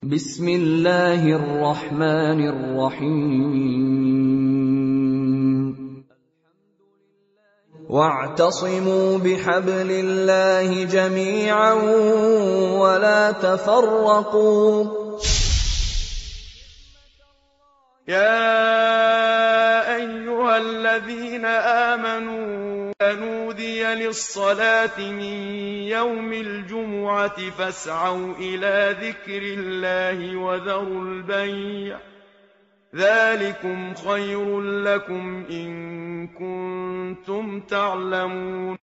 بسم الله الرحمن الرحيم واعتصموا بحبل الله جميعا ولا تفرقوا يا أيها الذين آمنوا نودي للصلاة من يوم الجمعة فاسعوا إلى ذكر الله وذروا البيع ذلكم خير لكم إن كنتم تعلمون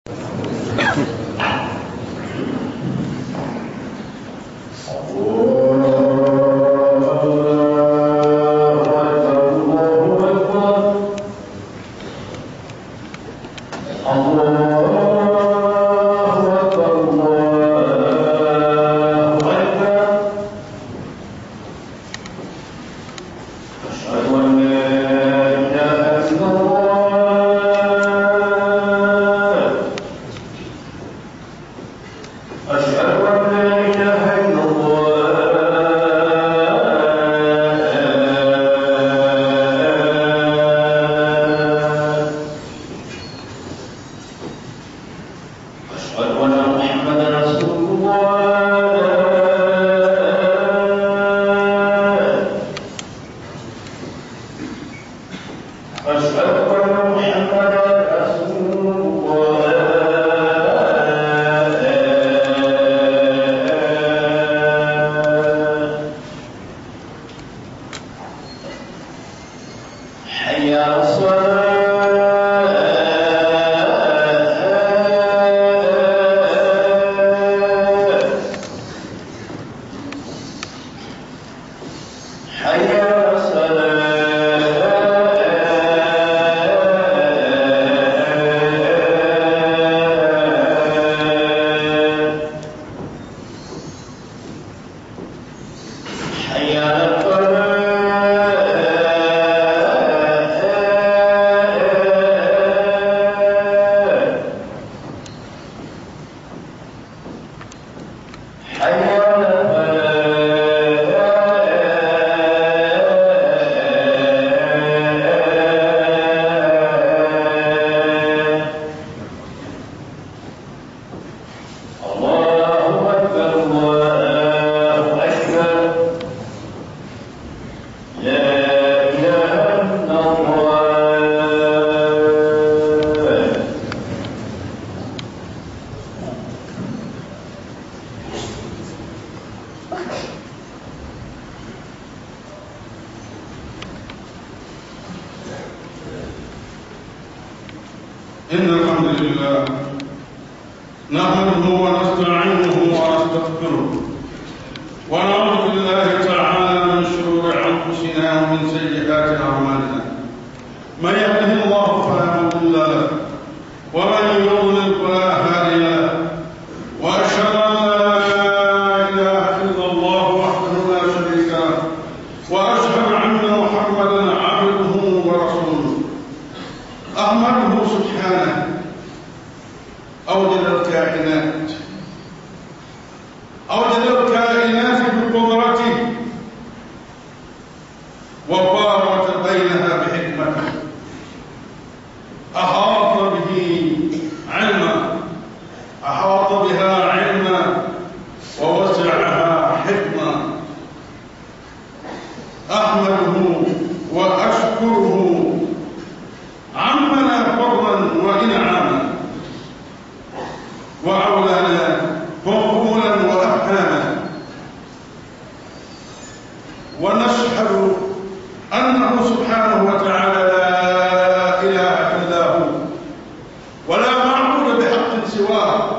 إن الحمد لله نحمده ونستعينه ونستغفره ونعوذ بالله تعالى من شرور أنفسنا ومن سيئات أعمالنا من يهده الله فلا مضل له ومن يضلل فلا هادي له وأشهد أن لا إله إلا الله وحده لا شريك له وأشهد أن محمدا عبده ورسوله أحمده سبحانه أوجد الكائنات أوجد الكائنات بقدرته وبارك بينها بحكمته أحاط به علما أحاط بها علما ووسعها حكما أحمده وأشكره عمنا فضلا وإنعاما وأولانا فضولا وأفهاما ونشهد أنه سبحانه وتعالى لا إله إلا هو ولا معبود بحق سواه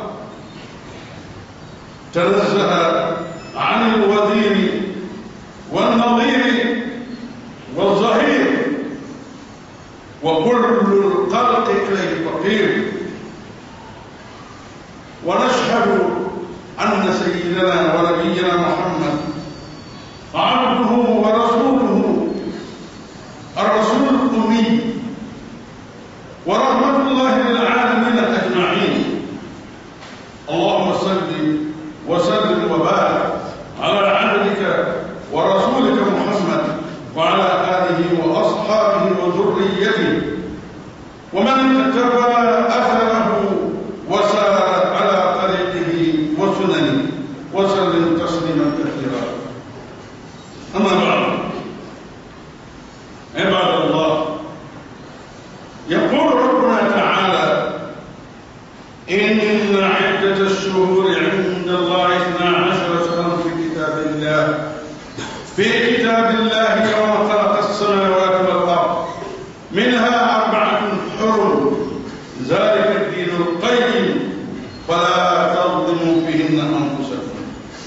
تنزه عن الوزير والنظير والظهير وكل الخلق إليه فقير ونشهد أن سيدنا ونبينا محمد عبده ورسوله الرسول الأمي ورحمة الله للعالمين أجمعين اللهم صل وسلم وبارك على عبدك وذريته ومن اتبع أثره وسار على طريقه وسننه وسلم تسليما كثيرا أما بعد عباد الله يقول ربنا تعالى إن عدة الشهور عند الله اثنا عشر شهرا في كتاب الله في كتاب الله يوم خلق السماوات والأرض منها أربعة حرم ذلك الدين القيم فلا تظلموا فيهن أنفسكم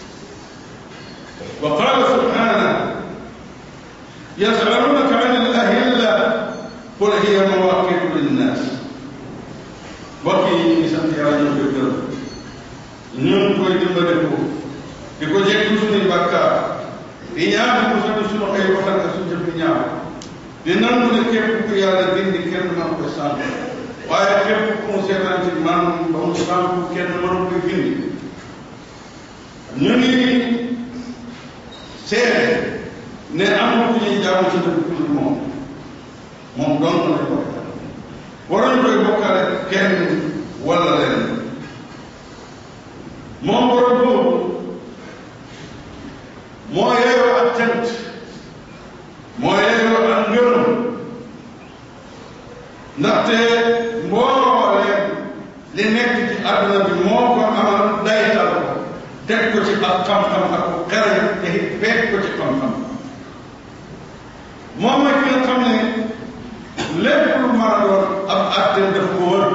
وقال سبحانه يسألونك عن الأهلة قل هي مواقيت للناس وكي sant yàlla ñu koy gërëm ñu ngi koy dimbale ko di ko jéggi suñuy bàkkaar di ñaan ko sax suñu ay waxal ak suñu jëf ñaaw di nangu ne képp ku yàlla dindi kenn man ko sant waaye képp ku mu seetaan ci man ba mu sant kenn mënu koy gindi ñu ngi seede ne am na ku ñuy jaamu ci dëkk ku moom moom doon na ko waroon koy bokkale kenn wala leen moom borom boobu moo yeyoo ak cant moo yeyoo ak ngërëm ndaxte mbooleem li nekk ci àdduna bi moo ko amal daytal ko teg ko ci ak xam-xam ak ko xereñ te fekk ko ci xam-xam moom mooy ki nga xam ne lépp lu mën a doon ab àtteem daf ko wër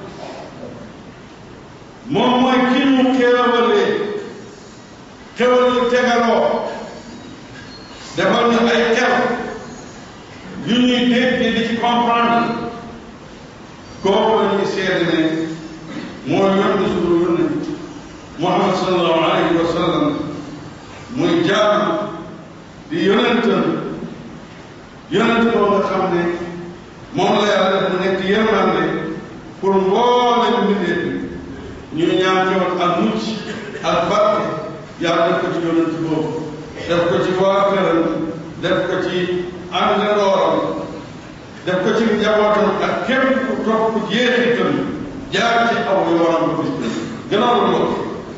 moom mooy ki ñu xéewalee xéwal yu tegaloo defal ñu ay xel yu ñuy dégg di ci comprendre kooku la ñuy seede ne moo yónni suñu yónni Muhammad sallallahu alayhi wa sallam muy jaam di yonentam yonent boo nga xam ne moom la yàlla def mu nekk yërmande pour mboolem mbindeef ñu ñaan ci woon ak mucc ak barke yàlla def ko ci yonent boobu def ko ci waa këram def ko ci àndandooram def ko ci njabootam ak képp ku topp jeexitam jaar ci aw yoonam ba bis bi gannaaw la mbokk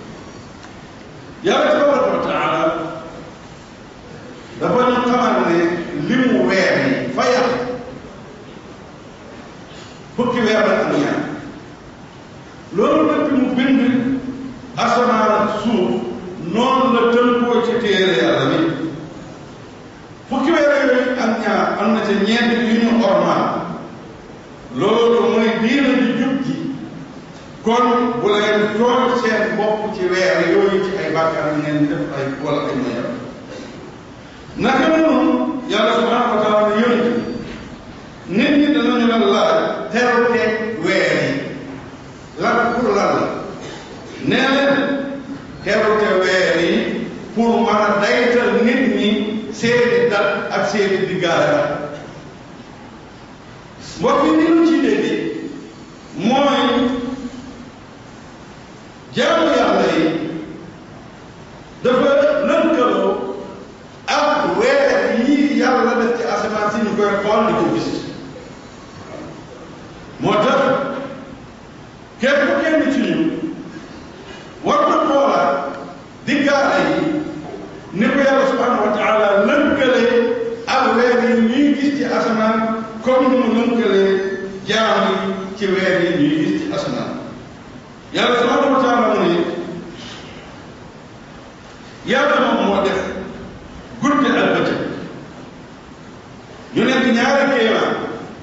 yàlla tabaraka wa taala dafa ñu xamal ne li mu weer yi fa yàq fukki weer la ak ñaar loolu lépp mu bind asamaan ak suuf noonu la tënkoo ci téere yàlla bi fukki weer yooyu ak ñaar am na ca ñeent yu ñu ormaal loolu mooy diina ji jub ji kon bu leen tool seen bopp ci weer yooyu ci ay bàkkaar yi ngeen di def ay wala ay moyam naka noonu yàlla subhanahu wa taala ne yonent nit ñi danañu la laaj terute weer yi lan pour lan la nee leen terute weer yi pour mën a daytal nit ñi seeni dat ak seeni diggaale mbokk yi ni ñu ci dégg mooy jaamu yàlla yi dafa lënkaloo ak weer yii yàlla def ci asamaan si ñu koy xool di ko gis moo tax képp kenn ci ñun war na xoolaat diggaale yi ni ko yàlla subhanahu wa taala lënkale ak weer yi ñuy gis ci asamaan comme ni mu lënkale jaam yi ci weer yi ñuy gis ci asamaan yàlla subhanahu wa taala mu ne yàlla moom moo def guddi ak bëccëg ñu nekk ñaari kéemaan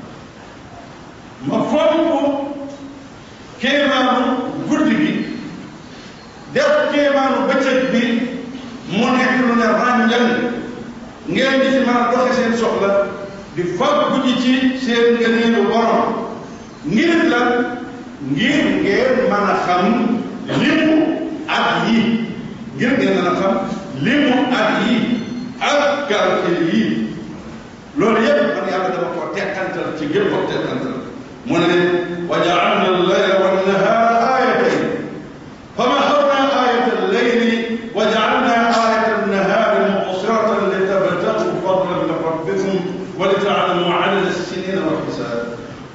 ma fonk kéemaanu guddi gi def kéemaanu bëccëg bi mu nekk lu ne ràññan ngeen di ci mën a doxe seen soxla di faggu ji ci seen ngëneelu borom ngir lan ngir ngeen mën a xam limu at yi ngir ngeen mën a xam limu at yi ak calcul yi loolu yëpp man yàlla dama ko tekkantal ci gën ko tekkantal mu ne wa jaalna allayla wannahara ayatayn fa maxawna ayata allayli wa jaalna ayata annahari mubsiratan litabtagu fadlan min rabbikum wa litaalamu adada السنين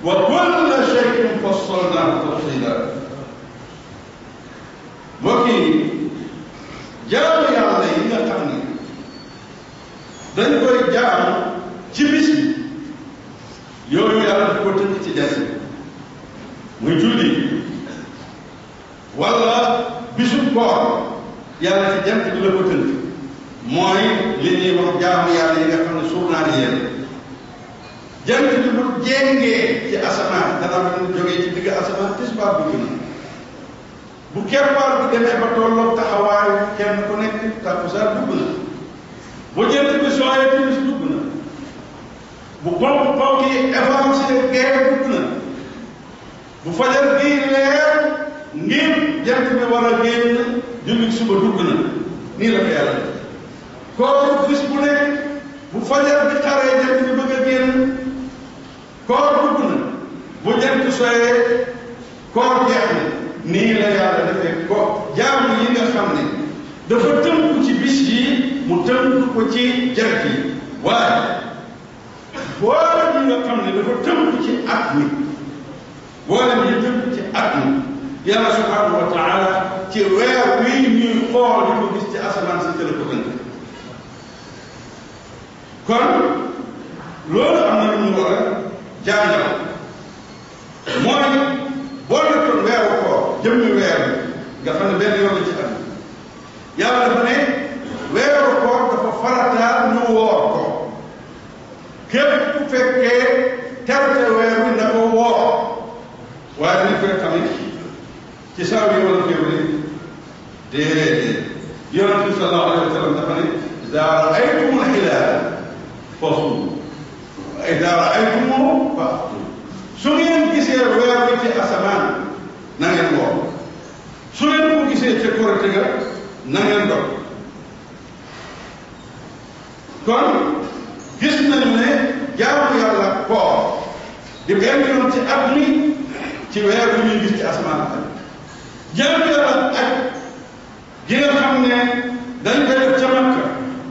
wa kulla shay'in fassalnaahu tafsiila mbokk yi jaamu yàlla yi nga xam ne dañ koy jaamu ci bis bi yooyu yàlla di ko tënk ci jant muy julli wala bisu koor yàlla ci jant bi la ko tënk mooy li ñuy wax jaamu yàlla yi nga xam ne suur naa yéen jant bi bu jéngee ci asamaan dana mën jógee ci digg asamaan tisbaar dugg na bu keppaar bi demee ba tolloog taxawaayu kenn ku nekk takkusaan dugg na bu jant bi sooyee timis dugg na bu ponk ponk yi avancé gee dugg na bu fajar gii leer ngir jant bi war a génn jullit suba dugg na nii la ko yàlla koor bis bu nekk bu fajar bi xaree jant bi bëgg a génn koor dugg na bu jant soyee koor jeex na nii la yàlla defee ko jaamu yi nga xam ne dafa tënku ci bis yi mu tënk ko ci jant yi waaye boolem yi nga xam ne dafa tënku ci at mi boolem yi tënku ci at mi yàlla subhanahu wa taala ci weer wii ñuy xool di ko gis ci asamaan si tëla ko tënk kon loolu am na lu ñu war a jàngal mooy boo nekkoon weeru koor jëmmi weer bi nga xam ne benn yoon la ci at yàlla dafa ne weeru koor dafa farataal ñu woor ko képp ku fekkee terte weer bi na ko woor waaye dañ koy xamee ci saa yi wala février déedéet yonent bi sallallahu alayhi wa sallam dafa ne ida raaytumul hilaal fasuumu wa ida raaytumuhu faftiru su ngeen gisee weer bi ci asamaan na ngeen woor su ngeen ko gisee ca korite ga na ngeen dog kon gis nañu ne jaamu yàlla koor di benn yoon ci at mi ci weer bi ñuy gis ci asamaan ak jaamu yàlla aj gi nga xam ne dañ koy def ca Makka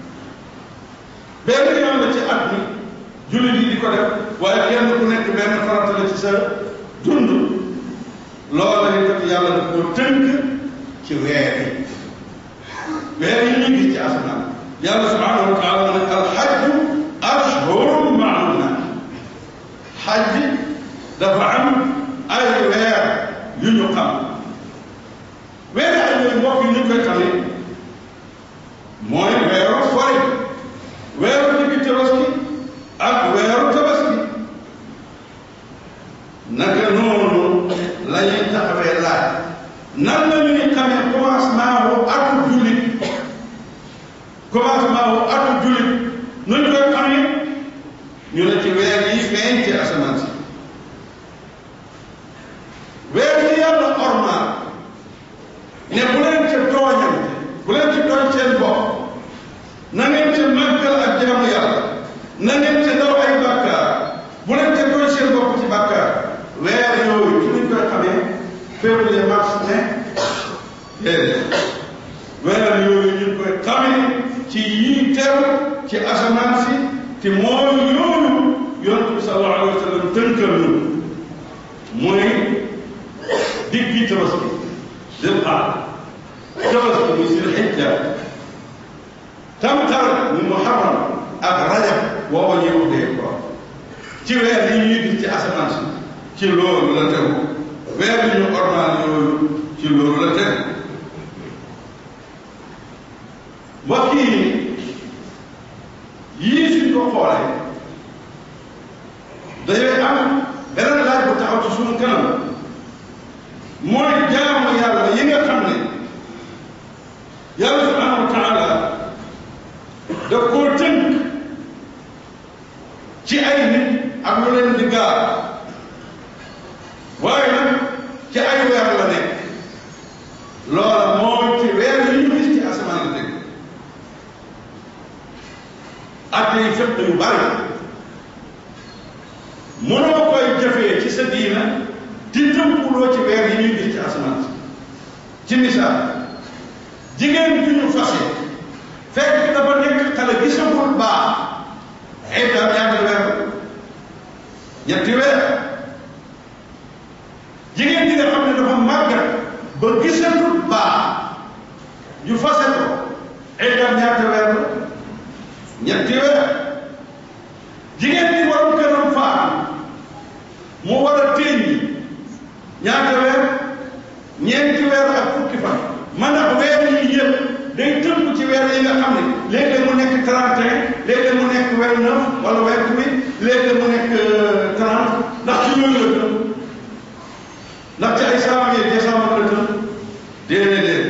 benn yoon la ci at mi jullit yi di ko def waaye kenn ku nekk benn farata la ci sa dund loola itam yàlla daf ko tënk ci weer yi weer yi ñuy gis ci asamaan yàlla subhanahu wa taala ne alxajju ashhurum maalumaat xaj dafa am ay weer yu ñu xam weer ay yooyu mbokk yi ñu koy xamee mooy weeru fori weeru diggi tabaski ak weeru tabaski naka noonu la ñuy taxawee laaj nan la ñuy xamee commencement wu atu jullit commencement wu atu jullit nu ñu koy xamee ñu ne ci weer yi feeñ ci asamaan si weer yi yàlla ormaal ne bu leen ca tooñante bu leen ci tooñ seen bopp na ngeen ca màggal ak jaamu yàlla na ngeen ca daw ay bàkkaar bu leen ca tooñ seen bopp ci bàkkaar weer yooyu ci luñ koy xamee février mars mai déedéet weer yooyu ñu koy xamee ci yii teew ci asamaan si te mooy yooyu yonent bi sallallahu alayhi wa sallam tënkal ñu mooy diggi tabaski dil xaar tabaski muy sil xijja tamtar muy muharram ak rajab booba ñuy uddee ko ci weer yi ñuy gis ci asamaan si ci loolu la tegu weer yi ñu ormaal yooyu ci loolu la tegu mbokk yi yii suñ ko xoolee dañuy am beneen laaj bu taxaw ci suñu kanam mooy jaamu yàlla yi nga xam ne yàlla subhanahu wa taala daf koo tënk ci ay nit ak lu leen di gaar waaye nag ci ay weer la nekk loola mooy ci weer yi ñu gis ci asamaan la nekk ak yi fépp yu bari mënoo koy jëfee ci sa diina di tënkuloo ci weer yi ñuy gis ci asamaan si ci misaal jigéen bi ñu fase fekk dafa nekk xale gisagul baax ay daal ñaata weer ñetti weer ba gisatul baax ñu fase ko iddam ñaata weer la ñetti weer jigéen ñi waru këram faatu mu war a téeñ ñaata weer ñeenti weer ak fukki fan man ak weer yi yëpp day tënk ci weer yi nga xam ne léeg-léeg mu nekk 31 léeg-léeg mu nekk weer 9 wala weer 8 léeg-léeg mu nekk 30 ndax ci yooyu la tënk ndax ci ay janvier décembre la tënk déedéet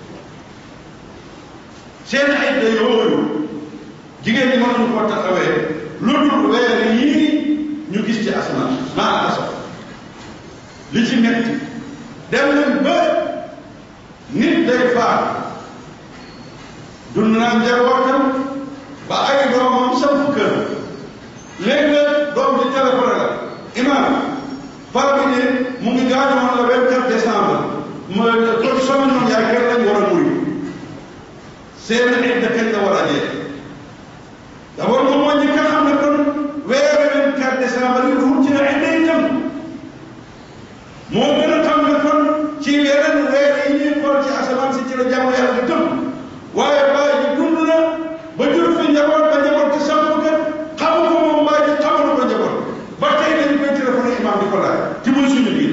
seen ay da yooyu jigéen ñi mënuñu ko taxawee lu dul weer yii ñu gis ci asamaan maa asaf li ci metti dem nañ ba nit day faatu dund naa njabootam ba ay doomam samp kër léegi nag doom di téléphone la imam par bi ne mu ngi gaañu woon le 24 décembre ma kon sama ñoom yaay kër lañ war a muy seen idda kañ la war a jeex d'abord moom moo njëkk a xam ne kon weeru 24 décembre yi ruut ci na idda itam moo gën a xam ne kon ci yeneen weer yi ñuy xool ci asamaan si ci la jàmm yàlla di tëb waaye baay ji dund na ba jur fi njaboot ba njaboot ci samp kër xamu ko moom baay ji xamul ko njaboot ba tey dañu koy téléphoné imam di ko laaj ci muy suñu biir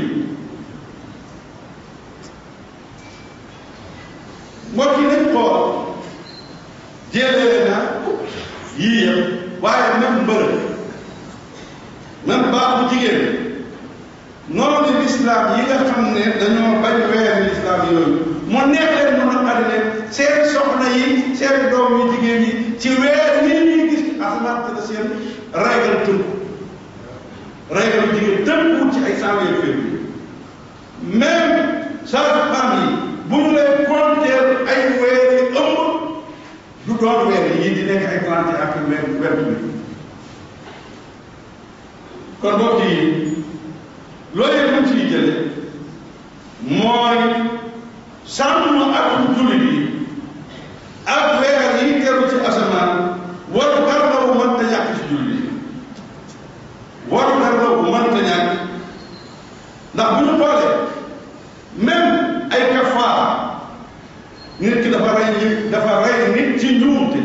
mbokk yi nañ xool jéelee na yii yëpp waaye même mbërëg même baaxu jigéen noonu lislaam yi nga xam ne dañoo bañ weer lislaam yooyu mu neex leen mu naqari leen seen soxna yi seen doom yi jigéen yi ci weer yi ñuy gis asamaan te la seen raygal tënku raygal jigéen tënku ci ay sanweer février même sage-femme yi bu ñu lay compter ay weer yi ëmb du doon weer yi di nekk ay trente ak weer weer kon mbokk yi loolu yëpp lu ciy jële mooy sàmm ak jullit yi ak weer yi teru ci asamaan waru gar la bu mënta ñàkk ci jullit yi waru gar la bu mënta ñàkk ndax bu ñu xoolee même ay kafaara nit ki dafa rey nit dafa rey nit ci njuumte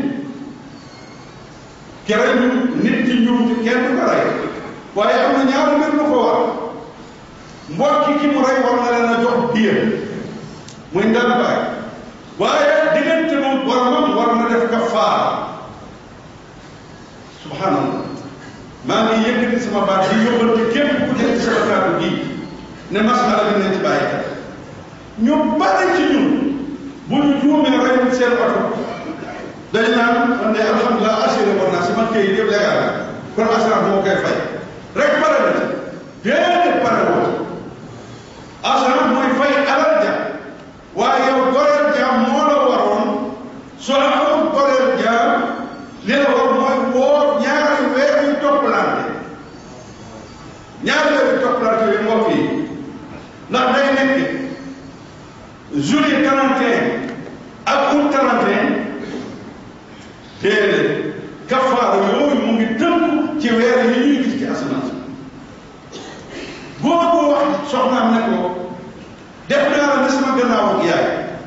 ki rey nit ci njuumte kenn du ko rey waaye am na ñaari mbir lu ko war mbokki ki mu rey war na leen a jox diya muy ndàmpaay waaye diggante moom boromam war na def kafaara subhanallah maa ngi yëkkati sama baat di yóbbante képp ku nekk ci sama kàddu gi ne masala bi nañ ci bàyyi xel ñu bari ci ñun bu ñu juumee rey seen oto dañ naan man de alhamdulilah assuré woon naa sama këyit yëpp légal la kon assurance moo koy fay rek pare na ci déedéet pare woo assurance mooy fay alal ja waaye yow goreel jaam moo la waroon soo amul goreel jaam li la war mooy woor ñaari weer yu toppalante ñaari weer yu toppalante yu mbokk yi ndax day nekk juillet 31 ak août 31 déedéet kafaara yooyu mu ngi tënk ci weer yi ñuy gis ci asamaan si góor ko wax soxnaam ne ko def naa la ne sama gannaaw ak yaay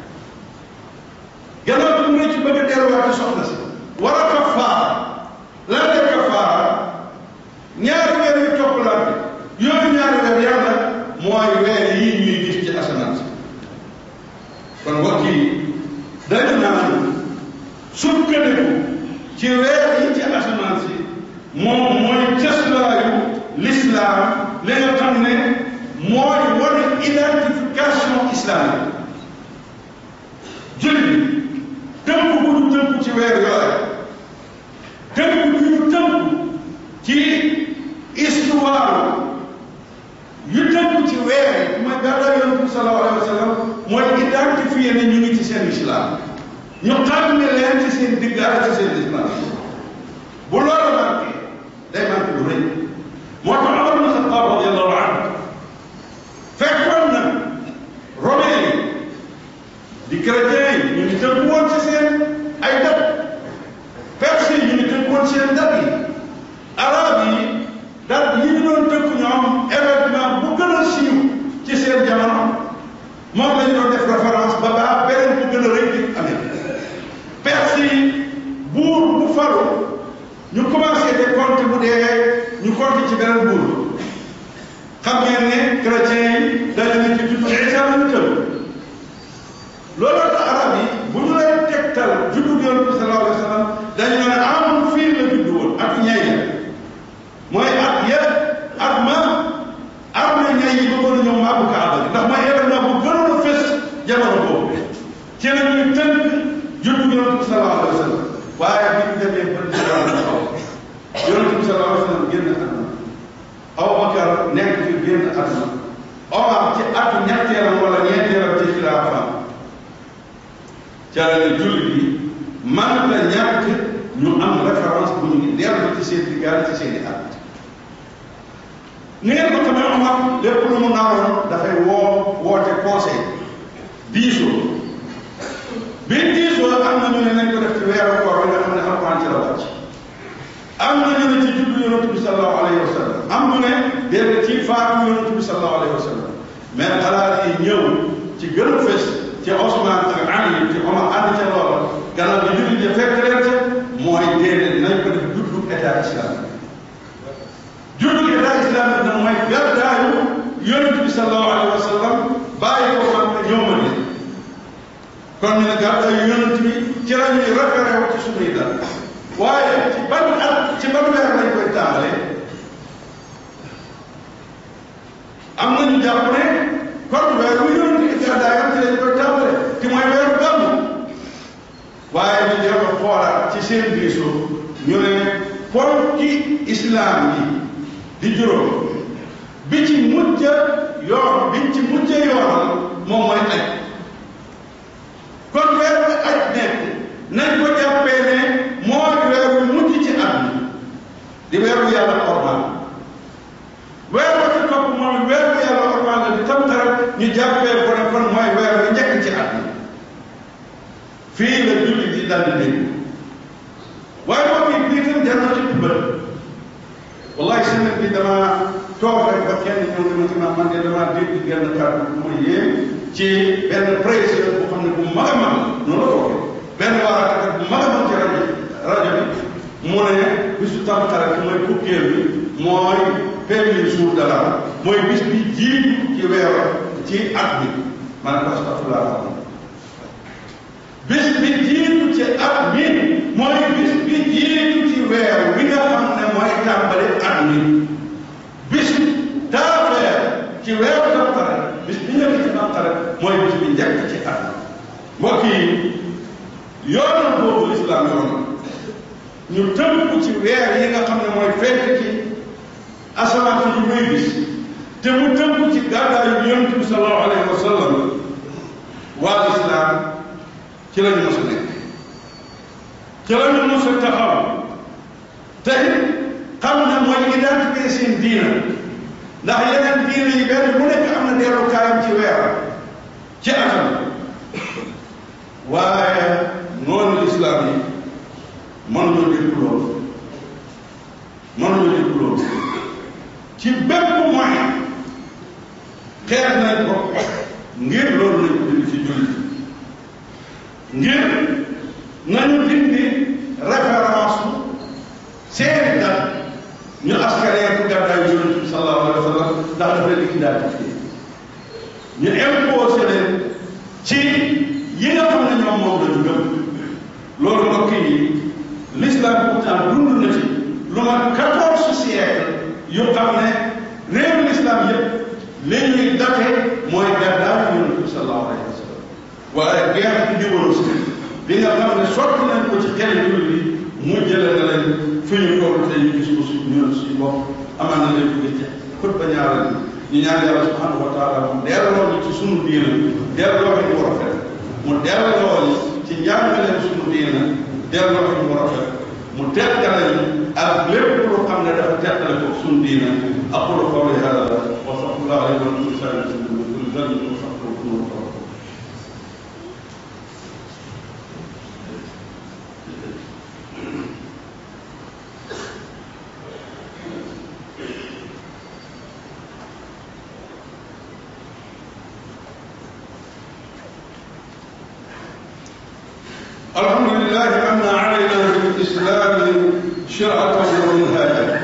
gannaaw bi mu ne ci bëgg a delluwaat ci soxna si war a kafaara lan la kafaara ñaari weer yu toppalante yooyu ñaari weer yàlla mooy weer yi ñuy gis ci asamaan si kon mbokk yi dañu naan sukkandiku ci weer yi ci asamaan si moom mooy cëslaayu l'islam li nga xam ne mooy wane identification islamique jullit bi tënk bu ñu tënk ci weer yooyu tënk bu ñu tënk ci histoire yu tënk ci weer yi mooy gàddaay yonent bi sallallahu alayhi wa sallam mooy identifier ne ñu ngi ci seen islam ñu xam ne leen ci seen digg ak ci seen islam bu loolu manqué day manqué lu rëy moo tax Umar bin Xattaab radiyallahu anhu fekkoon na romain yi di chrétien yi ñu ngi tënk woon ci seen ay dat perse yi ñu ngi tënk woon seen dat yi arab yi dat yi ñu doon tënk ñoom événement bu gën a siiw ci seen jamono moom la ñu ñu commencé te compte bu dee ñu compte ci beneen buur xam ngeen ne chrétiens yi dañu ne ci juddu Isa lañu tëb looloo tax arab yi bu ñu lay tegtal juddu yonent bi sallallahu alayhi wa sallam dañu ne amul fii la juddu woon ak ñay ya mooy at ya at ma am na ñay yi bëggoon a ñëw maabu kaaba gi ndax mooy événement bu gënoon a fës jamono boobu ci la ñuy tënk juddu yonent bi sallallahu alayhi wa sallam waaye bi ñu demee ba lislaam taxaw yonent bi sallallahu alayhi wa sallam génn àdduna Abubakar nekk fi génn àdduna Omar ci atu ñetteelam wala ñeenteelam ci xilaafaam ca la jullit yi man la ñàkk ñu am référence bu ñu dellu ci seen diggaale ci seen i at ni ngeen ko xamee Omar lépp lu mu naroon dafay woo woote conseil diisoo bi diisoo am na ñu ne nañ ko def ci weeru koor bi nga xam ne alquran ci la wàcc am na ñu ne ci juddu yonent bi sallallahu alayhi wa sallam am ñu ne déedéet ci faatu yonent bi sallallahu alayhi wa sallam mais xalaat yi ñëw ci gën a fës ci Osman ak Ali ci Omar ànd ca loola gannaaw bi jullit ya fekk leen ca mooy déedéet nañ ko def juddu état islamique juddu état islamique nag mooy gàddaayu yonent bi sallallahu alayhi wa sallam bàyyi ko xam ne ñëw ma ne kon ñu ne gàddaayu yonent bi ci la ñuy référé wu ci suñuy dal waaye ci ban at ci ban weer lañ koy tàmbalee am nañu jàpp ne kon weeru yonent bi gàddaayam ci lañ koy tàmbalee ci mooy weeru gàmmu waaye ñu jéem a xoolaat ci seen diisoo ñu ne ponki islam yi di juróom bi ci mujj yoon bi ci mujj yoonal moom mooy aj kon weer bi aj nekk nañ ko jàppee ne mooy weer wi mujj ci at mi di weeru yàlla ormal weer ba ci topp moom weer wi yàlla ormal la di tamtaral ñu jàppee ko ne kon mooy weer wi njëkk ci at mi fii la jullit yi dal di dégg waaye moom it bii tam jar na ci tubbal wallahi semaine bi dama toog rek ba kenn ñëw ne ma ci man de dama dégg genn kàddu bu ma yéem ci benn président bu xam ne bu mag a mag noonu la toogee benn waaraatekat bu mag a mag ci rajo rajo bi mu ne bisu tamxarit mooy fukkeel bi mooy premier jour de l'an mooy bis bi jiitu ci weer ci at bi ma ne ko astafurlah bis bi jiitu ci at mi mooy bis bi jiitu ci weer wi nga xam ne mooy tàmbali at mi bis taafeer ci weeru tamxarit bis bi njëkk ci tamxarit mooy bis bi njëkk ci at mi mbokk yi yoonal boobu lislaam yoonal ñu tënku ci weer yi nga xam ne mooy fekk ci asamaan si ñu koy gis te mu tënku ci gàddaayu yonent bi sallallahu alayhi wa sallam waa lislaam ci la ñu mos a nekk ci la ñu mos a taxaw te xam ne mooy identité seen diina ndax yeneen diina yi benn bu nekk am na dellukaayam ci weer ci atam waaye noonu lislaam yi mënuñoo dégg loolu mënuñoo dégg loolu ci bépp moyen xeex nañ ko ngir loolu lañ ko dindi ci jullit ngir nañu dindi référence seeni dat ñu askanee ku gàddaay yonent bi sallallahu alayhi wa sallam ndax dafa leen di identifié ñu imposé leen ci yi nga xam ne ñoom moom lañu gëm loolu mbokk yi l'islam pourtant dund na ci lu ma quatorze siècle yu xam ne réewu l'islam yëpp li ñuy date mooy gàddaay yonent bi sallallahu alayhi wa sallam waaye guerre bi ñëwoon si bi nga xam ne sotti nañ ko ci xel jullit yi mu jële na leen fi ñu toll te ñu gis ko suñu ñun suñu bopp amaan na leen jóge ci xut ba ñaareel ñu ñaan yàlla subhanahu wa taala mu delloo ñu ci sunu diina delloo ñu war a fet mu delloo ñu ci njàngaleen sunu diina delloo ñu war a fet mu tekkale ñu ak lépp lu xam ne dafa tekkale ko sunu diina aqulu qawli hada wa astaghfirullah li wa lakum sa'iril muslimin dhanbi wa astaghfiruhu الحمد لله من علينا بالإسلام شرعة ومنهاجا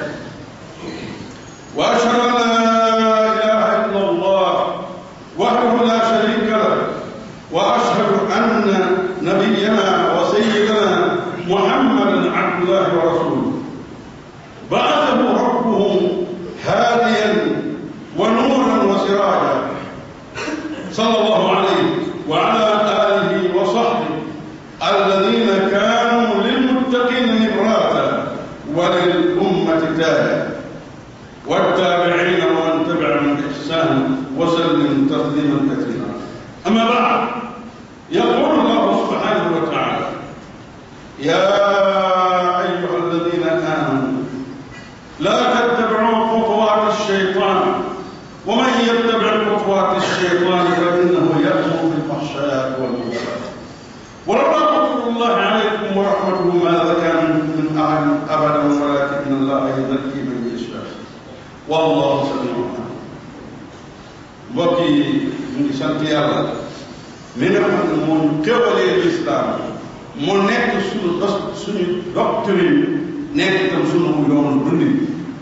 وأشهد أن لا إله إلا الله وحده لا شريك له وأشهد أن نبينا وسيدنا محمدا عبد الله ورسوله بعثه ربه هاديا ونورا وسراجا صلى الله عليه وعلى آله وصحبه الذين كانوا للمتقين نبراتا وللأمة تاجا والتابعين ومن تبعهم بإحسان وسلم تسليما كثيرا أما بعد يقول الله سبحانه وتعالى يا أيها الذين آمنوا لا تتبعوا خطوات الشيطان ومن يتبع خطوات الشيطان فإنه يأمر بالفحشاء والمنكر ولولا فضل الله عليكم ورحمته ما زكى منكم من أحد أبدا ولكن الله يزكي من يشاء والله سميع عليم mbokk yi ñu ngi sant yàlla mi nga xam ne moo ñu xéwalee lislaam mu nekk suñu dos suñu doctrine nekk itam suñu yoonu dundin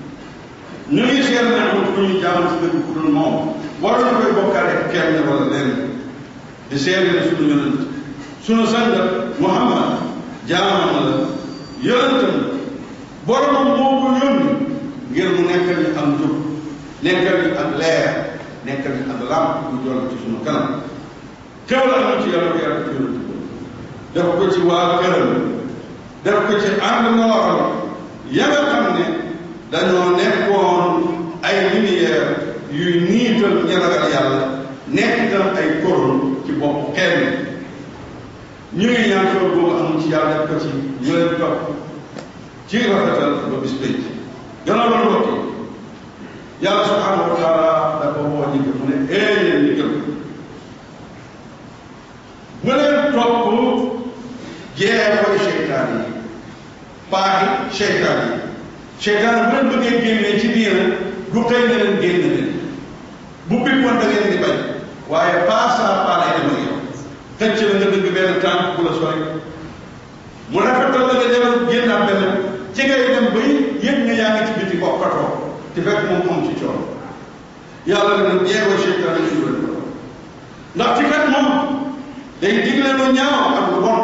ñu ngi seet ne amul ku ñu jaamu si dëgg ku dul moom waroon koy bokkaale kenn wala lenn di seede ne suñu yonent suñu sangat Muhammad jaamam la yonentam boromam moo ko yónni ngir mu nekkal ñu am jub nekkal ñu ak leer nekkal ñu ak làmp bu joll ci suñu kanam xew la am ci yàlla ko yàlla ci yonent def ko ci waa këram def ko ci ànd nooram ya nga xam ne dañoo nekkoon ay lumière yuy niital ñi ragal yàlla nekk itam ay koron ci bopp kenn ñu ngi ñaan xew boobu am ci yàlla def ko ci ñu leen topp ci rafetal ba bis pénc gannaaw loolu mbokk yi yàlla subhanahu wa taala dafa woo ñi mu ne ee yéen ñi gëm bu leen topp jeexoy seytaan yi paaxi seytaan yi seytaan bu leen bëggee génnee ci diina du xëy na leen génn leen bu bippoon da ngeen di bañ waaye pas à pas lay dem ak yow xëcc la nga dëgg benn tànk bu la sori mu rafetal la nga demal génn am benn ci ngay dem bay yëg nga yaa ngi ci biti bokkatoo te fekk moom am ci coono yàlla ne nag jeexoy seytaan yi ñu leen ko ndax ci kat moom day digle lu ñaaw ak lu bon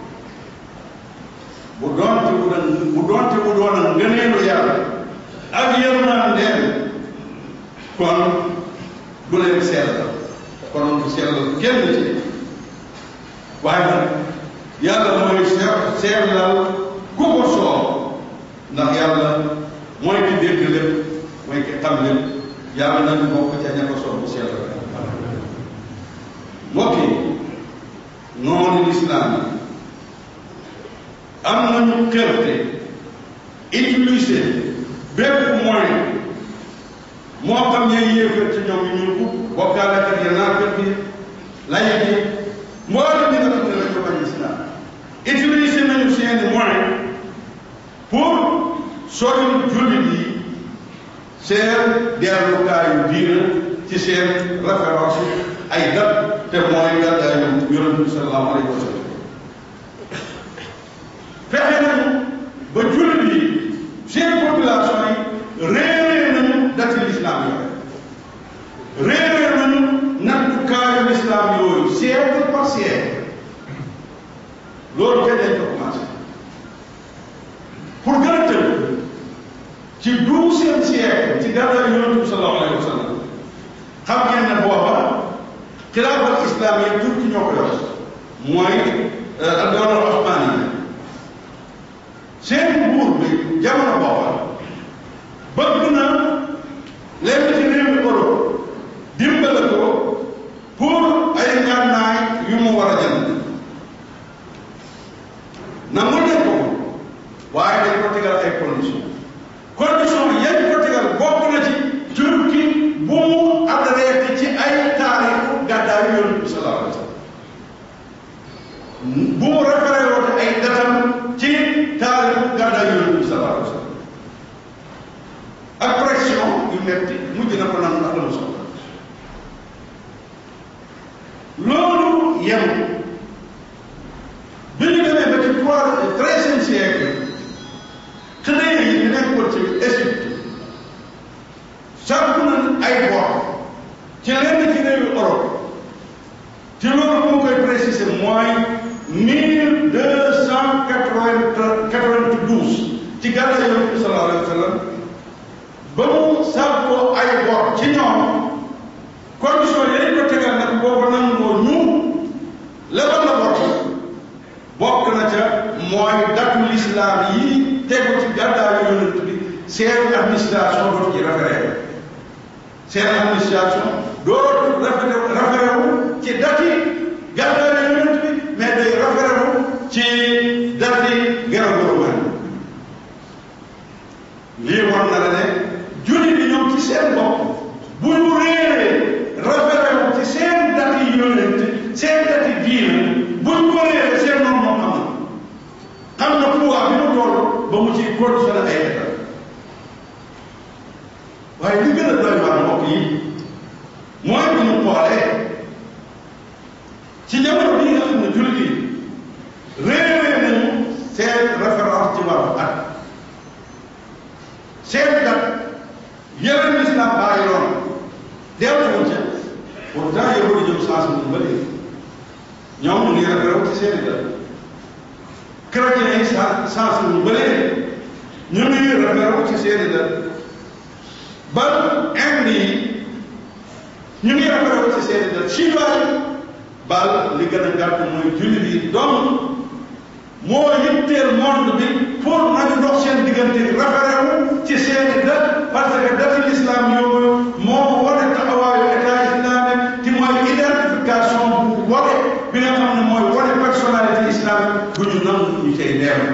bu doonte bu doon bu doonte bu doon ak ngëneelu yàlla ak yërmandeem kon du leen sellal kon du sellal kenn ci waaye nag yàlla mooy sellal ku ko soob ndax yàlla mooy ki dégg lépp mooy ki xam lépp yàlla nañu bokk ca ña ko soob bu sellal mbokk yi noonu lislaam yi am nañu xerte utiliser bépp moyen moo xam ne yéefar ci ñoom yu ñuul kub bokkaalekat ya naa fekk yi laye yi mboolem li nga xam ne lañ ko bañ lislaam utiliser nañu seeni moyen pour sori jullit yi seen dellukaayu diina ci seen référence ay dat te mooy gàddaayu yonent bi sallallahu alayhi wa sallam fexe nañu ba jullit yi seen population yi réeree nañu dati lislaam yooyu réeree nañu nattukaayu lislaam yooyu siècle par siècle loolu kenn dañ ko commencé pour gën a tënk ci douzième siècle ci gàddaayu yonent bi sallallahu alayhi wa sallam xam ngeen ne booba xilaafal islam yi turki ñoo ko yor mooy doona osmaan yi seen buur bi jamono booba bëgg na lenn ci réewu Europe dimbale ko pour ay ngànnaay yu mu war a jënd nangu nañ ko waaye dañ ko tegal ay condition condition yañ ko tegal bokk na ci turki bu mu adressé ci ay taarixu gàddaayu yonent bi sallallahu alayhi wa sallam bu mu référé woote ay datam ci taarixu gàddaayu yonent bi sallallahu alayhi wa sallam ak pression yu metti mujj na ko nangu ak la mu soxla loolu yem bi ñu demee ba ci trois treizième siècle préciser mooy mille deux cent quatre-vingt-douze ci gàddaay yonent bi sallallahu alayhi wa sallam ba mu sàkkoo ay bor ci ñoom condition yi ko tegal nag boobu nangoo ñu lebal la bor bokk na ca mooy datu lislaam yi tegu ci gàddaayu yonent bi seen administration dootu ci référé seen administration dootu référé référé wu ci dati gàddaayu yonent bi mais day référé wu ci dati gërëm gërëm lii war na la ne jullit yi ñoom ci seen bopp bu ñu réeree référé wu ci seen dati yonent seen dati diine bu ñu ko réeree seen noonu moom am na xam na pouvoir bi mu toll ba mu ci conditionné ay état waaye li gën a doy waar mbokk yi mooy bu ñu xoolee ci jamono bii nga xam ne jullit yi réeree nañu seen référence ci wàllu at seen dat yeneen lislam bàyyi loon delluwuñ ca pourtant yow di jëm sens bu ba léegi ñoom ñu ngi référé wu ci seen i dat chrétien yi sa sens bu ba léegi ñu ngi référé wu ci seen i dat ba Inde yi ñu ngi référé wu ci seen i dat chinois yi bal li gën a gàtt mooy jullit yi donc moo yitteel monde bi pour nañu dox seen diggante référé wu ci seeni dat parce que dati l'islam yooyu moo wane taxawaayu état islamique ci mooy identification bu wane bi nga xam ne mooy wane personnalité islamique bu ñu nangu ñu cay dem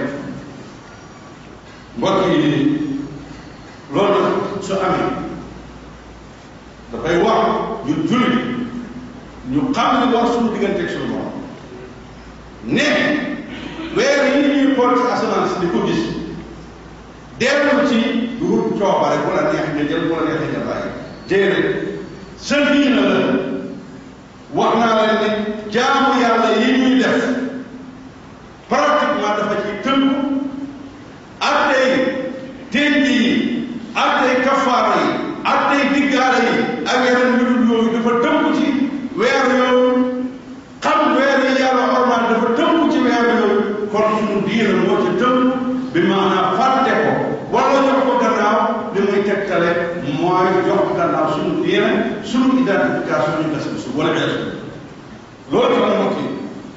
mbokk yi loolu su amee dafay wax ñu julli ñu xam li war suñu diggante ak suñu borom ne weer yi ñuy xool ci asamaan si di ko gis dellu ci dugub coobare bu la neex nga jël bu la neexee nga bàyyi déedéet sa diina la wax naa leen ne jaamu yàlla yi ñuy def pratiquement dafa ci tënku ak tey ténj yi ak tey kafaara yi ak tey diggaara yi ak yeneen yu dul yooyu dafa tënku ci weer yooyu xam weer yi yàlla ormaan dafa tënku ci weer yooyu kon suñu diina moo ci tënku bi maanaam fàtte ko wala jox ko gannaaw li muy tegtale mooy jox gannaaw suñu diina suñu identification ñu gas su wala des loolu tax mbokk yi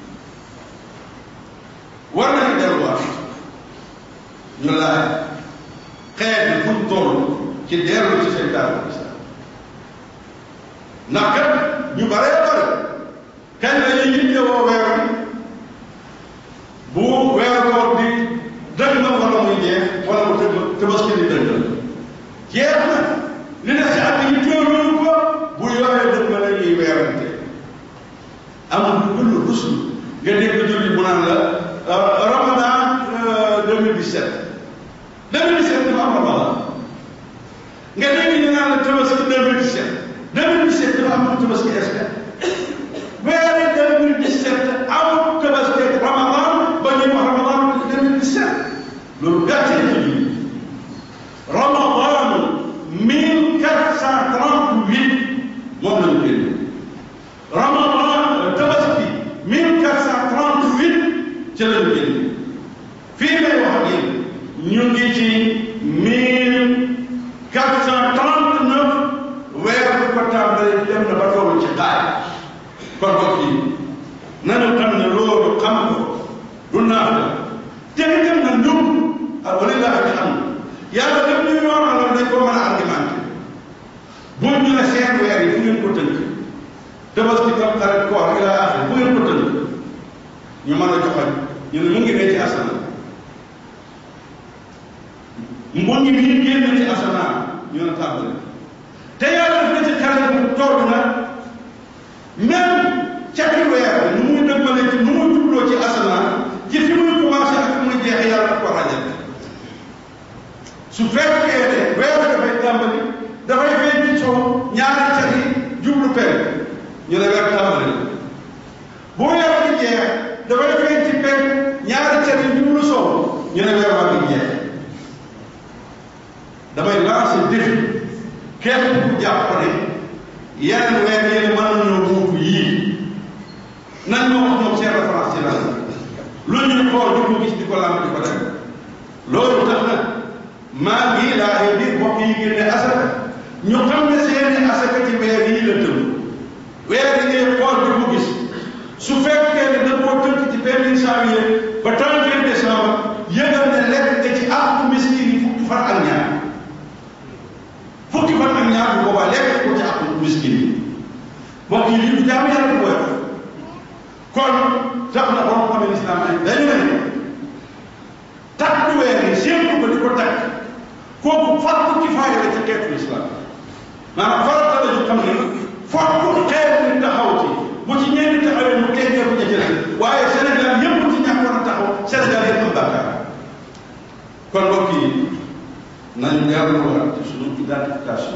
war nañu delluwaat ñu laaj xeet bi fu mu toll ci dellu ci seen daal islam ndax kat ñu baree bare kañ la ñuy yittewoo weer bi bu weer koor di dëgg na wala muy jeex wala mu tëgg tabaski di dëgg jeex na li ne si at yi teewlu ko bu yoree dëgg la ñuy weerante amul lu gën a rusul nga dégg julli mu naan la ramadan 2017 2017 dafa am ramadan nga dégg ñu naan la tabaski 2017 2017 dafa am tabaski est weeri 2017 amul tabaski ramadan ba ñuy wax ramadan 2017 loolu gàcce la ci ramadan 1438 moom la ñu génn ramadan tabaski 1438 ci la ñu génn fii may wax ak yéen ñu ngi ci 1439 weer bu ko tàmbalee dem na ba toll ci xaaj kon mbokk yi nañu xam ne loolu xam ko du naax la te itam na ñun ak walilah ak xam yàlla def ñu yoonalal dañ ko mën a argumenté bu ñu ne seen weer yi fu ngeen ko tënk tabaski tam xarit koor ila axir fu ngeen ko tënk ñu mën a joxañ ñu ne mu ngi ne ci asamaan mbu ngi nii génn ci asamaan ñu ne tàmbali te yàlla def na ci xarit bu toll na même cati weer nu muy dëgmale ci nu muy jubloo ci asamaan ci fi muy commencé ak fi muy jeexe yàlla daf ko rajal su fekkee ne weer dafay tàmbali dafay feeñ ci sow ñaari cati jublu penk ñu ne weer tàmbali la bu weer di jeex dafay feeñ ci penk ñaari cati jublu sow ñu ne weer waa ngi jeex damay lancer défi képp ku jàpp ne yeneen weer yéen mën nañoo wuutu yii nañ ma wax ñoom seen référence ci lan lu ñuy xool di ko gis di ko lamb di ko def loolu tax nag maa ngi laaye biir mbokk yi génne asaka ñu xam ne seeni asaka ci weer yi la tëb weer yi ngay xool di ko gis su fekkee ne da koo tënk ci benn janvier ba 31 décembre yëgal ne lekk nga ci àqu miskin yi fukki fan ak ñaar fukki fan ak ñaar bu boobaa lekk ko ci àqu miskin yi mbokk yi lii du jaamu yàlla bu woyof kon tax na borom xam ne islam ay dañu ne takk weer yi séentu ko di ko takk kooku fardu kifaaya la ci xeetu islam maanaam farata la ñu xam ne fokk xeet ni taxaw ci bu ci ñenn taxawee mu teggee ko jëjël waaye Sénégal yëpp ci ñàkkoon a taxaw Sénégal yëpp am bàkkaar kon mbokk yi nañu delluwaat ci suñu identification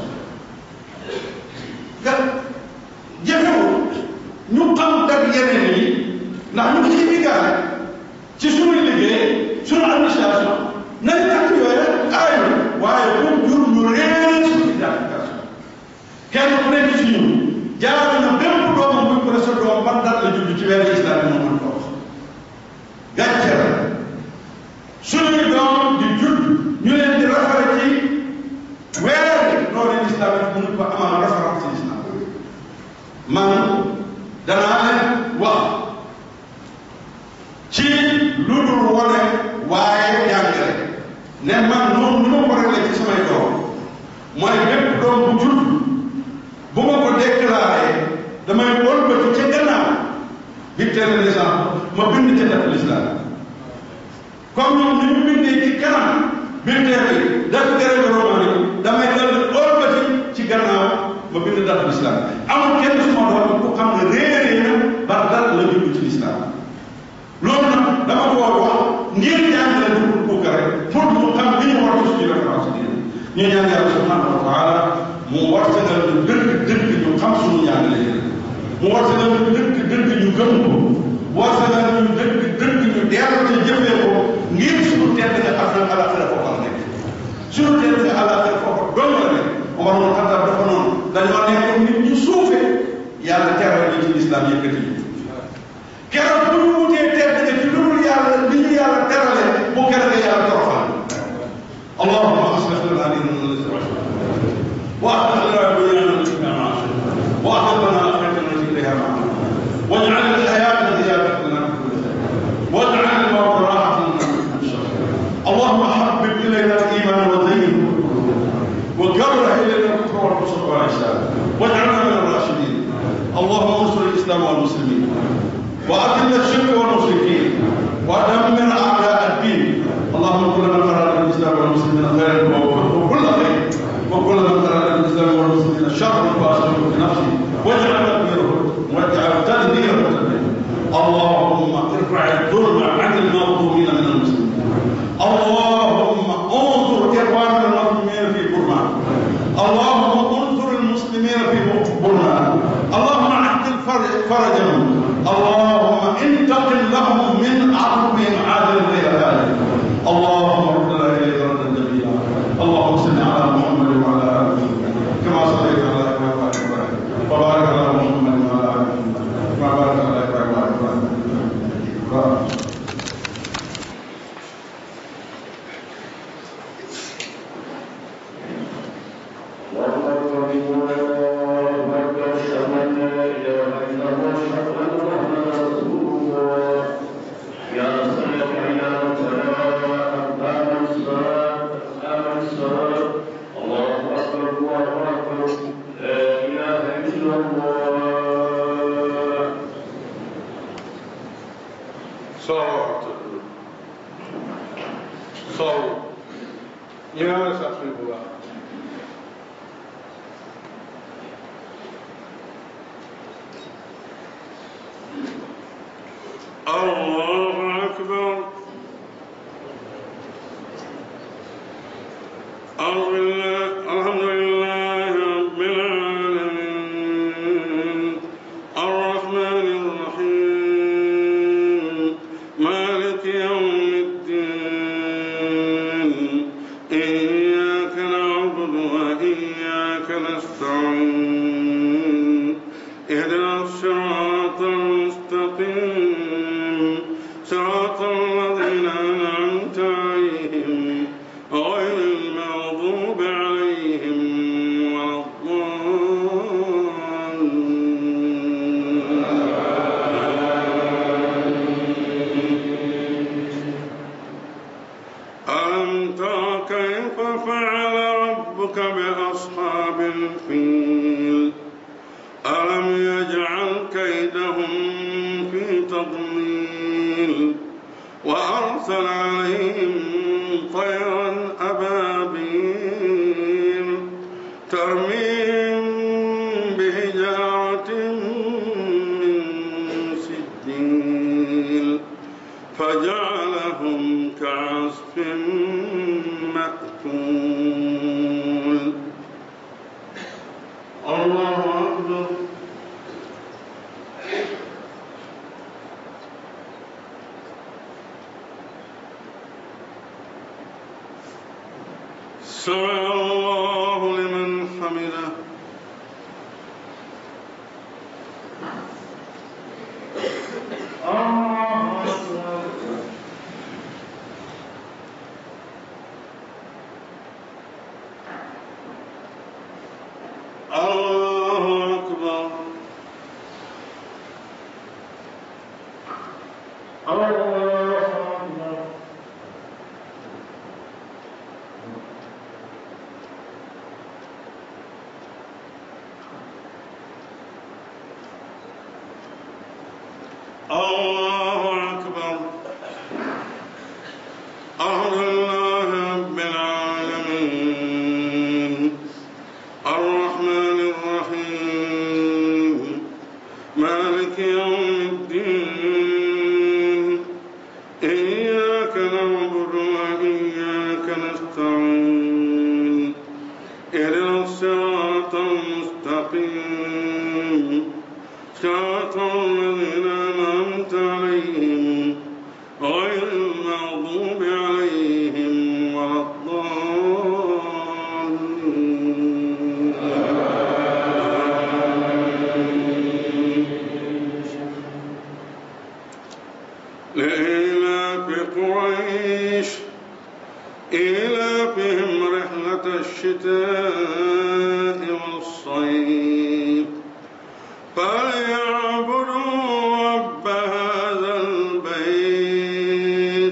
ga jëfewul ñu xam dak yeneen yi ndax ñu ngi ciy diggaale ci suñu liggéey suñu administration nañ takk yooyu aayul waaye bu jur ñu réer suñu identification kenn ku nekk ci ñun jaar na bépp doomam buñ ko sa doom ban date la judd ci weeru islam bi moom mën ko wax gàcce la suñuy doom di judd ñu leen di rafare ci weer loolu islam bi mënu ko amal référence ci islam man danaa leen wax ci lu dul wane waaye jàngale ne man noonu nu ma ko réglé ci samay doom mooy bépp doom bu judd bu ma ko déclaré damay wëlbati ca gannaaw bi tere l'islam ma bind ca def l'islam comme ñoom ni ñu bindee ci kanam bi tere def tere romaani damay dal wëlbati ci gannaaw ma bind def l'islam amul kenn suma doom ku xam ne réeree na ba dal la jublu ci l'islam loolu nag dama ko wax ngir jàngale du pour ko rek pour mu xam li ñu war a suñu référence diine ñu ñaan yàlla subhanahu wa taala mu wartagal ñu dëgg dëgg ñu xam suñu ñaanale yéen mu wartagal ñu dëgg dëgg ñu gëm ko wartagal ñu dëgg dëgg ñu dellu ci jëfee ko ngir suñu tedd nga àdduna alaxira foofa la nekk suñu tedd nga alaxira foofa doon la nekk Omar moom xatar dafa noonu dañoo nekk nit ñu suufe yàlla teral ñu ci lislaam yëkkati ñu keroog bu ñu wutee tedd nga ci lu dul yàlla li ñu yàlla terale bu keroog yàlla toroxal اللهم اصلح لنا ديننا الذي واصلح لنا دنيانا التي فيها معاشنا واصلح لنا اخرتنا التي اليها معاشنا واجعل الحياه زياده لنا في كل خير واجعل الموت راحه لنا من كل شر اللهم حبب الينا الايمان وزينه وكره الينا الكفر والفسوق والعصيان واجعلنا من الراشدين اللهم انصر الاسلام والمسلمين واذل الشرك والمشركين ودمر اعداء الدين اللهم كل من اراد الاسلام والمسلمين خيرا وكل خير وكل من اراد الاسلام والمسلمين شرا فاشره في نفسه واجعل تدبيره واجعل تدبيره تدبيره اللهم ارفع الظلم عن المظلومين من المسلمين اللهم انصر اخواننا المظلومين في برما اللهم انصر المسلمين في برما اللهم عدل فرجهم اللهم انتقم لهم من عقبهم عادل غير ذلك اللهم ردنا اليك ردا جميلا اللهم صل على محمد وعلى ال محمد كما صليت على ابراهيم وعلى ابراهيم وبارك على محمد وعلى ال محمد كما باركت على ابراهيم وعلى ابراهيم اهدنا الصراط المستقيم كيف فعل ربك بأصحاب الفيل ألم يجعل كيدهم في تضليل وأرسل عليهم طيرا أبابيل ترميهم بحجارة من سجيل فجعلهم كعصف مأكول الله أكبر سمع الله لمن حمده الله أكبر الله أكبر الله أكبر الله أكبر الحمد لله رب العالمين الرحمن الرحيم مالك يوم الدين إياك نعبد وإياك نستعين اهدنا الصراط المستقيم صراط الذين أنعمت عليهم غير المغضوب عليهم ولا الضالين لإيلاف قريش إيلافهم رحلة الشتاء والصيف فليعبدوا رب هذا البيت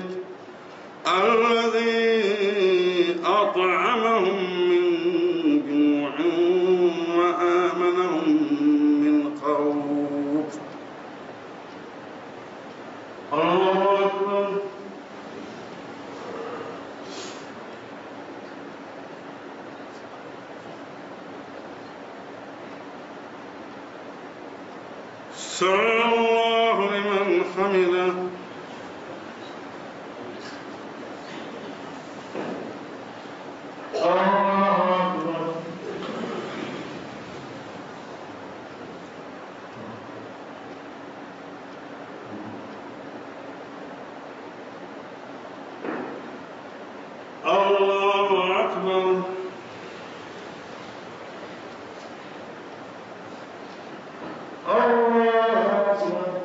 الذي أطعمهم من جوع وآمنهم من خوف الله أكبر سمع الله لمن حمده الله أكبر الله أكبر الله أكبر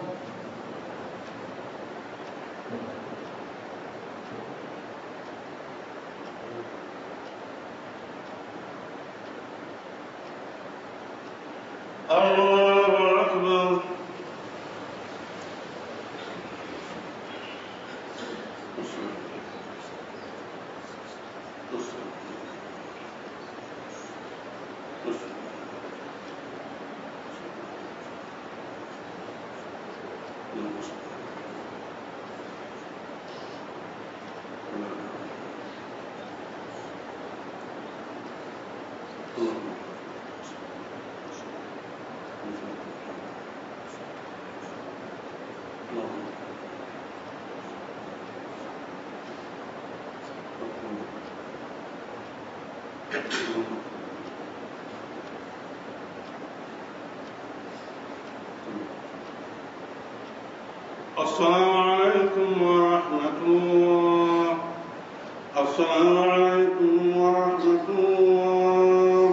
الله أكبر السلام عليكم ورحمة الله السلام عليكم ورحمة الله